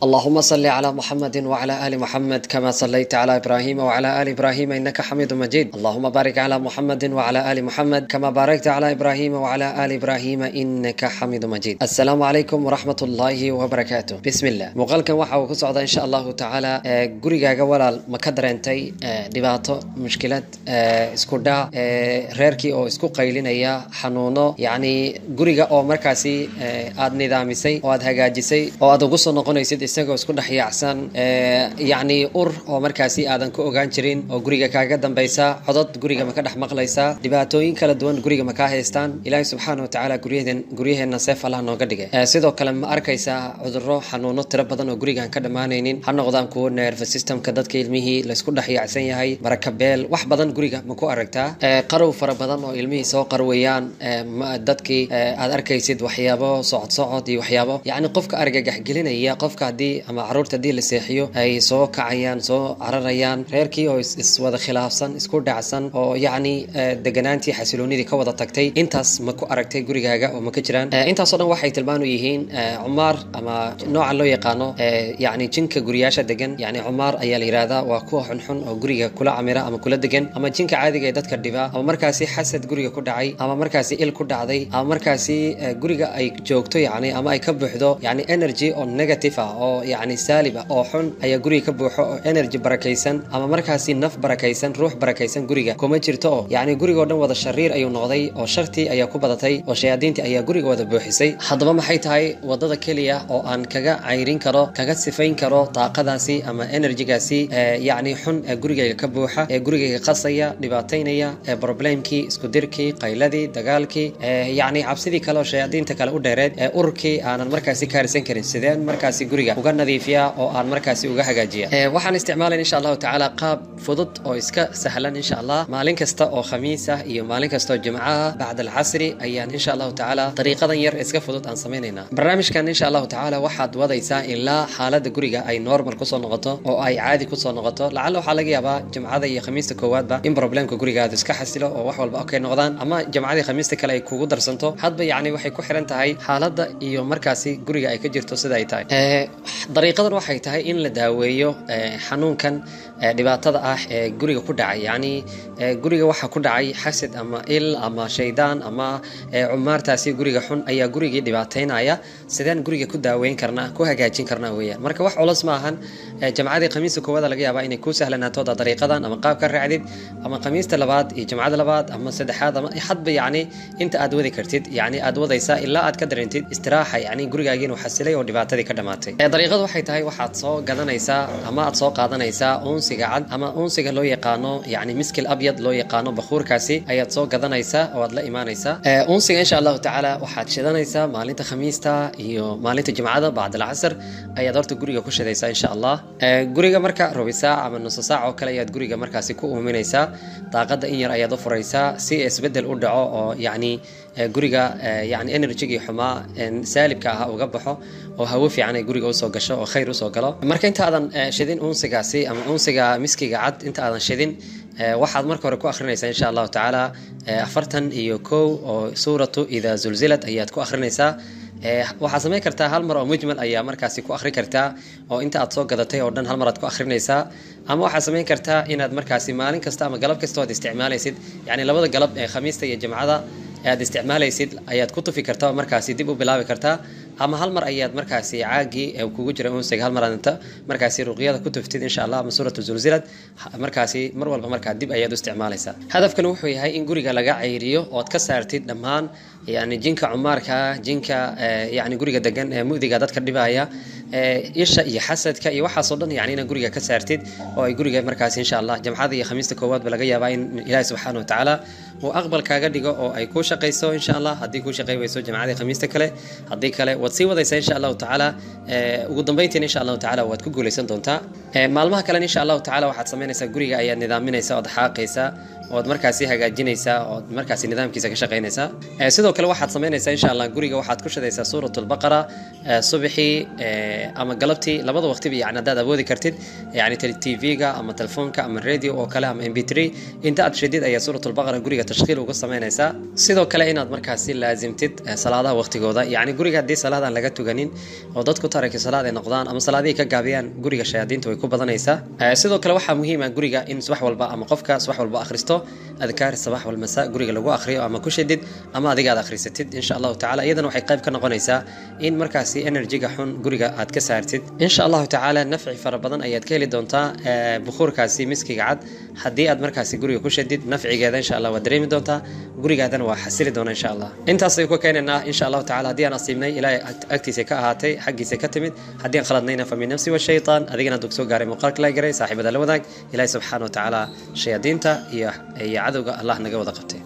اللهم صل على محمد وعلى ال محمد كما صليت على ابراهيم وعلى ال ابراهيم انك حميد مجيد اللهم بارك على محمد وعلى ال محمد كما باركت على ابراهيم وعلى ال ابراهيم انك حميد مجيد السلام عليكم ورحمه الله وبركاته بسم الله muuqaalkan waxa uu ku socdaa insha allahu tacaala gurigaaga walaal ma ka dareentay dhibaato mushkilad isku dhac reerkii oo isku qaylinaya xanuuno yacni guriga oo markaasi aad nidaamisay oo aad hagaajisay oo aad ugu soo noqonaysid isagoo isku dhex yaacsan yacni ur oo markaasi aadan ku ogaan jirin oo guriga kaaga dambaysa codod guriga ma ka dhex maqlaysaa dhibaatooyin kala duwan guriga ma kaa haystaan ilaahi subxaana wa tacaala guryaheen guryaheenna seef allah nooga dhigay sidoo kale ma arkaysaa cudurro xanuuno tiro badan oo gurigaan ka dhammaanaynin ha noqdaan kuwo nerve systemka dadka ilmihii laysku dhex yaacsan yahay barakabeel wax badan guriga ma ku aragtaa qarow fara badan oo ilmihii soo qarwayaan dadkii aad arkaysid waxyaabo socod socod iyo waxyaabo yacni qofka argagax gelinaya qofka haddii ama caruurta haddii la seexiyo ay soo kacayaan soo cararayaan reerkii oo iswada khilaafsan isku dhacsan oo yacni deganaantii xasiloonidii ka wada tagtay intaas ma ku aragtay gurigaaga oo ma ka jiraan intaasoo dhan waxay tilmaanu yihiin cumaar ama nooca loo yaqaano yacni jinka guriyaasha degan yacni cumaar ayaa la yidhahdaa waa kuwa xunxun oo guriga kula camira ama kula degan ama jinka caadiga ee dadka dhiba ama markaasi xasad guriga ku dhacay ama markaasi il ku dhacday ama markaasi guriga ay joogto yacni ama ay ka buuxdo yacni energy oo negative ah oo yacni saalib ah oo xun ayaa guriga ka buuxo oo energy barakaysan ama markaasi naf barakaysan ruux barakaysan guriga kuma jirto oo yacni gurigoo dhan wada shariir ayuu noqday oo shartii ayaa ku badatay oo shayaadiintii ayaa guriga wada buuxisay haddaba maxay tahay wadada keliya oo aan kaga cayrin karo kaga sifayn karo daaqadaasi ama enerjigaasi yacni xun ee gurigayga ka buuxa ee gurigayga qasaya dhibaataynaya ee problemkii isku dirkii qayladii dagaalkii yacni cabsidii kale oo shayaadiinta kale u dheereed ee ururkii aanan markaasi kaarisan karin sideen markaasi guriga uga nadiifiya oo aan markaasi uga hagaajiya waxaan isticmaalan insha allahu tacaala qaab fudud oo iska sahlan insha allah maalin kasta oo khamiis ah iyo maalin kasta oo jimco ah bacda alcasri ayaan insha allahu tacaala dariiqadan yar iska fudud aan samaynaynaa barnaamijkan insha allahu tacaala waxaad wadaysaa ilaa xaaladda guriga ay normal kusoo noqoto oo ay caadi kusoo noqoto lacalla waxaa laga yaabaa jimcada iyo khamiista koowaadba in problemka gurigaada iska xasilo oo wax walba okay noqdaan ama jimcadii khamiista kale ay kugu darsanto hadba yacni waxay ku xiran tahay xaaladda iyo markaasi guriga ay ka jirto sida ay tahay dariiqadan waxay tahay in la daaweeyo xanuunkan dhibaatada ah ee guriga ku dhacay yacni guriga waxa ku dhacay xasad ama il ama shaydaan ama cumaartaasi guriga xun ayaa gurigii dhibaataynaya sideen guriga ku daaweyn karnaa ku hagaajin karnaa weeyaan marka wax culus ma ahan jamcadii khamiista koowaada laga yaabaa inay kuu sahlanaato dariiqadan ama qaab ka raacdid ama khamiista labaad iyo jamcada labaad ama saddexaad ama hadba yacni inta aad wadi kartid yacni aad wadaysaa ilaa aad ka dareentid istiraaxa yacni gurigaagii inuu xasilay oo dhibaatadii ka dhamaatay dariiqadu waxay tahay waxaad soo gadanaysaa ama aad soo qaadanaysaa unsiga cad ama unsiga loo yaqaano yacni miskil abyad loo yaqaano bakuurkaasi ayaad soo gadanaysaa oo aad la imaanaysaa unsiga insha allahu tacaala waxaad shidanaysaa maalinta khamiista iyo maalinta jimcada bacd alcasr ayaad horta guriga ku shidaysaa insha allah guriga marka rubi saac ama nuso saac oo kale ayaad guriga markaasi ku uuminaysaa daaqada in yar ayaad u furaysaa si isbedel u dhaco oo yacni guriga yani enerjigii xumaa saalibka ahaa uga baxo oo hawo fiican ay guriga usoo gasho oo khayr usoo galo marka intaadan shidin unsigaasi ama unsiga miskiga cad inta aadan shidin waxaad marka hore ku akhrinaysaa insha allahu tacaala afartan iyo kow oo suuratu idaa zulzilad ayaad ku akhrinaysaa waxaad samayn kartaa hal mar oo mujmal ayaa markaasi ku akhri kartaa oo inta aad soo gadatay oo dhan hal mar aad ku akhrinaysaa ama waxaad samayn kartaa inaad markaasi maalin kasta ama galab kasta aad isticmaalaysid yani labada galab ee khamiista iyo jimcada aad isticmaalaysid ayaad ku tufi kartaa oo markaasi dib u bilaabi kartaa ama hal mar ayaad markaasi caagii kugu jira unsiga hal mar inta markaasi ruqyada ku tuftid insha allah ama suuratu zulzilad markaasi mar walba markaa dib ayaad u isticmaalaysaa hadafkan wuxuu yahay in guriga laga cayriyo ood ka saartid dhammaan yani jinka cumaarka jinka yani guriga degan ee mudiga dadka dhibaya isha iyo xasadka iyo waxaasoo dhan yani inaad guriga ka saartid oo ay guriga markaasi insha allah jamcada iyo khamiista koowaadba laga yaabaa in ilaahi subxaana wa tacaala uu aqbal kaaga dhigo oo ay kuu shaqayso insha allah haddii kuu shaqay weyso jamcadii khamiista kale haddii kale waad sii wadaysaa insha allahu tacaala ugu dambeyntiina insha allahu tacaala waad ku guuleysan doontaa maalmaha kalen insha allahu tacaala waxaad samaynaysaa guriga ayaad nidaaminaysaa ood xaaqaysaa ood markaasi hagaajinaysaa ood markaasi nidaamkiisa ka shaqaynaysaa Eh, sidoo kale waxaad samaynaysaa insha allah guriga waxaad ku shidaysaa suurat lbaqara subaxii eh, ama galabtii labada waqtiba yani haddaad awoodi kartid yani tv-ga ama telefoonka ama radio oo kale ama mp3 inta aad shidid ayaa suurat lbaqara guriga tashkiil uga samaynaysaa sidoo kale inaad markaasi laazimtid eh, salaadaha waqtigooda yani guriga haddii salaadaan laga tuganin oo dadku taraki salaad ay noqdaan ama salaadihii ka gaabiyaan guriga shayaadiinta way ku badanaysaa Eh, sidoo kale waxaa muhiim ah guriga in subax walba ama qofka subax walba akhristo adkaar sabax walmasa guriga lagu akhriyo ama ku shidid ama adiga aad akhrisatid insha allahu tacala iyadana waxay qayb ka noqonaysaa in markaasi enerjiga xun guriga aad ka saartid insha allahu tacaala nafci fara badan ayaad ka heli doontaa eh, bukuurkaasi miskiga cad haddii aad markaasi guriga ku shidid nafcigeeda insha allah waad dareemi doontaa gurigaadana waa xasili doona insha allah intaasay ku keenaynaa insha allahu tacala haddii aan asiibnay ilaahay ag- agtiisa ka ahaatay xaggiisa ka timid haddii aan khaladnayna fa min nafsi washaytaan adigana dug soo gaaray muuqaalka la garay saaxiibada la wadaag ilaahay subxaana wa tacaala shayaadiinta iyo iyo cadowga allah naga wada qabtay